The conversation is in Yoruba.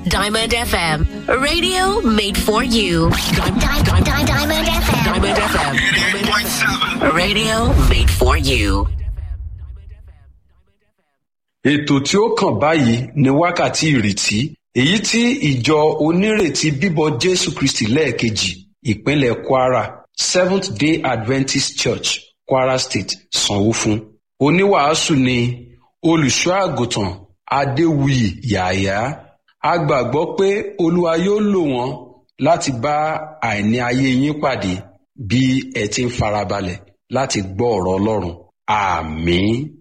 Diamond FM, radio made for you. Diamond, Diamond, Diamond FM. Diamond FM. 88.7. Radio made for you. ètò tí ó kàn báyìí ni wákàtí ìrètí èyí tí ìjọ onírètí bíbọ jésù kristi lẹ́ẹ̀kejì ìpínlẹ̀ kwara seventh day adventist church kwara state sanwó fún oníwàásù ni olùṣọ́ àgùntàn adéwuyì yàyà a gbàgbọ́ pé olúwa yóò lò wọ́n láti bá àìní ayé yín pàdé bí ẹ ti ń farabalẹ̀ láti gbọ́ ọ̀rọ̀ ọlọ́run àmín.